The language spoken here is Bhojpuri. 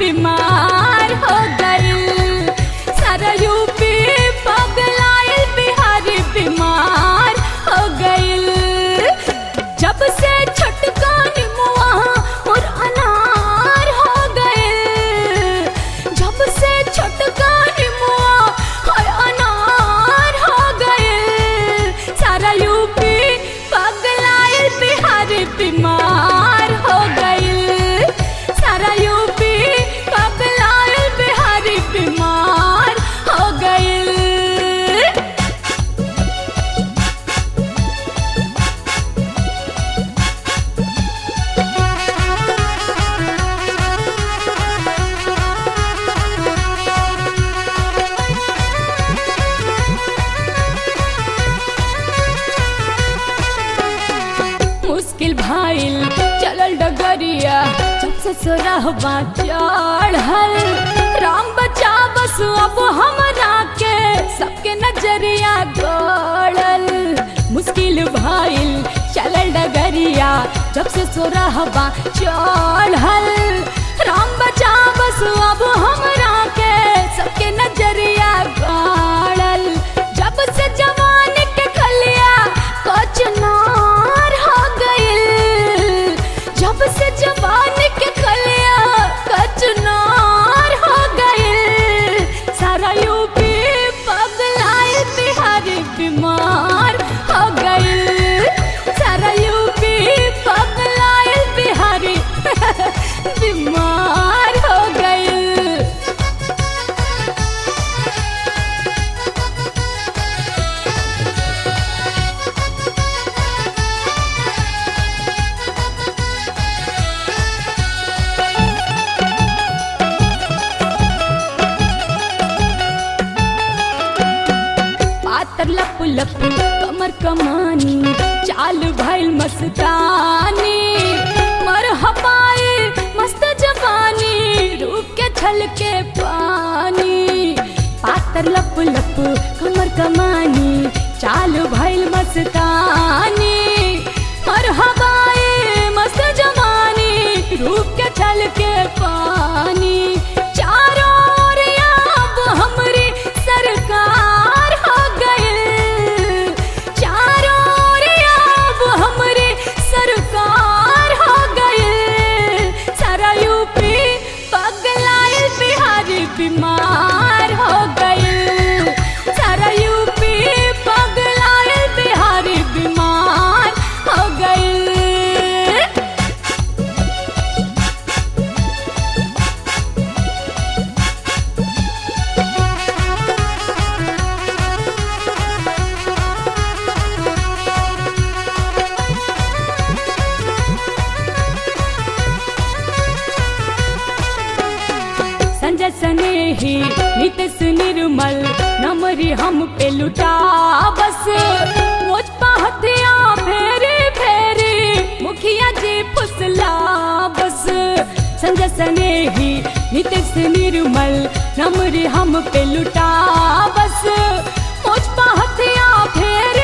बीमार हो गइल सारा यूपी पगलाइल बिहारी बीमार हो गइल जब से छटका निमुआ और अनार हो गइल जब से छटका निमुआ और अनार हो गइल सारा यूपी पगलाइल बिहारी बीमार हो गइल सारा यूपी पगलाइल बिहारी बीमार हो गइल मुश्किल भाईल चलल डगरिया जब से सोरहबा चढ़ल राम बचा बस अब हमरा के सबके नजरिया गड़ल मुश्किल भाईल चलल डगरिया जब से सोरहबा चढ़ल राम बचा बस अब हमरा के सबके नजरिया गड़ल जब से जवान के खलिया कचनार हो गइल जब से जवान के खलिया कचनार हो गइल सारा यूपी पगलाइल बिहारी बीमार हो गइल सारा यूपी पगलाइल बिहारी बीमार हो गइल पातर लप लप कमर कमानी चाल भइल मस्तानी मर हपाए मस्त जवानी रूप के छलके पानी पातर लप लप कमर कमानी चाल भइल मस्तानी मर हवाए मस्त जवानी रूप के छलके पानी चारों ओर अब हमरी सरकार हो गइल चारों ओर अब हमरी सरकार हो गइल सारा यूपी पगलाइल बिहारी बीमार हो गइल सारा यूपी पगलाइल बिहारी बीमार हो गइल संजय सनेही नितेश निर्मल नमरी हम पे लुटा बस मुझ पहतिया फेरी फेरी मुखिया जी फुसला बस संजय सनेही नितेश निर्मल नमरी हम पे लुटा बस मुझ पहतिया फेरी